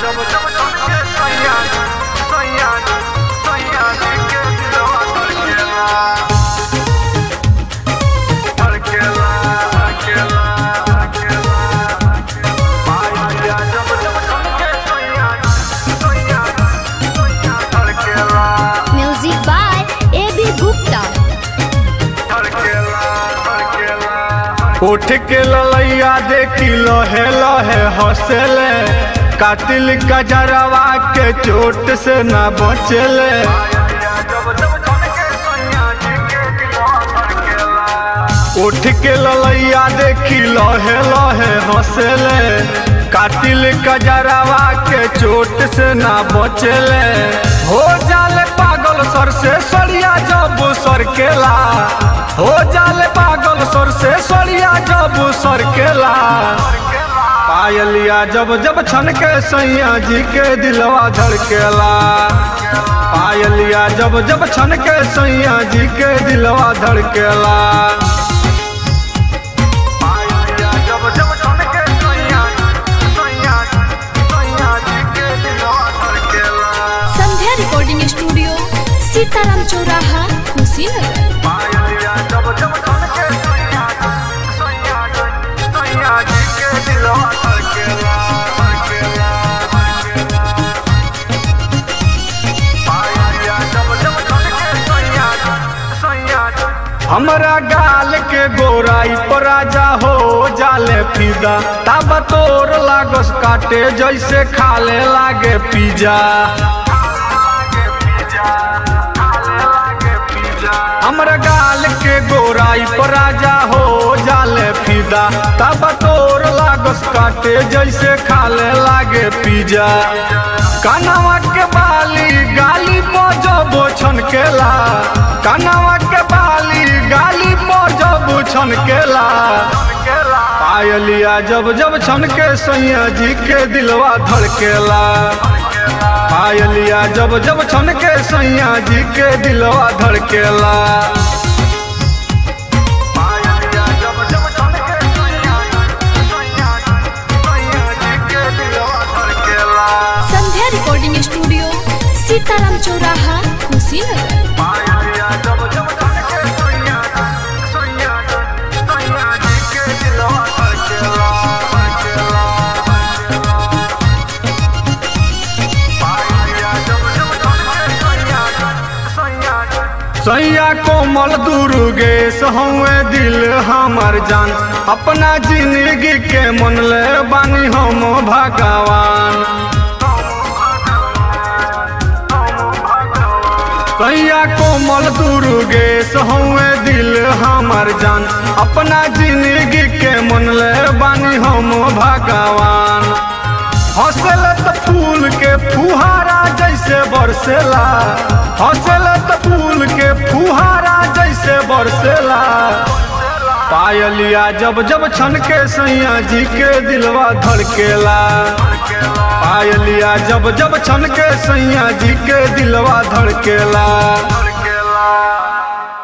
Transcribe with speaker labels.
Speaker 1: Music by A.B. Gupta.
Speaker 2: उठ के ललैया देखी लहे लहे हंसले कातिल गजरवा के चोट से न बचले उठ के ललैया देखी लहे लहे हंसले कातिल गजरवा के चोट से न बचले हो जाले पागल सर से सड़िया जब सरकेला हो जाले पागल सर से सड़िया जब सरकेला पायलिया जब जब छन के सैया जी के दिलवा धड़केला पायलिया जब जब छन के सैया जी के दिलवा धड़केला पायलिया जब जब छन के सैया सैया सैया जी के दिलवा धड़केला
Speaker 1: संध्या रिकॉर्डिंग स्टूडियो सीताराम चौराहा कुशीनगर
Speaker 2: पायलिया जब जब छन के सैया सैया सैया जी के दिलवा धड़केला धड़केला धड़केला पायलिया जब जब छन के सैया सैया हमरा गाल के गोराई पर राजा हो जाले फिदा तब तोर लागस काटे जैसे खाले लागे पिज्जा हमरा गाल के गोराई पर राजा हो जाले फिदा तब तोर लागस काटे जैसे खाले लागे पिज्जा कानवा के बाली गाली बजबो छनकेला कानवा के बाली गाली बजबो छनकेला पायलिया जब जब छनके सैया जी के दिलवा धड़केला पायलिया जब जब छनके सैया जी के दिलवा धड़केला पायलिया जब जब छनके सैया सैया सैया जी के दिलवा धड़केला
Speaker 1: संध्या रिकॉर्डिंग स्टूडियो सीताराम चौराहा कुशीनगर
Speaker 2: पायलिया जब जब छनके सैया सैया सैया जी के दिलवा धड़केला धड़केला पायलिया जब जब छनके सैया सैया सैया कोमल दुर्गेश हवे दिल हमर जान अपना जिंदगी के मन ले बानी हम भगवान सैया कोमल दुर्गेश हवे दिल हमर जान अपना जिंदगी के मन ले बानी हम भगवान हंसल त फूल के फुहारा जैसे बरसेला हंसल त फूल के फुहारा जैसे बरसेला पायलिया जब जब छनके सैया जी के दिलवा धड़केला पायलिया जब जब छनके सैया जी के दिलवा धड़केला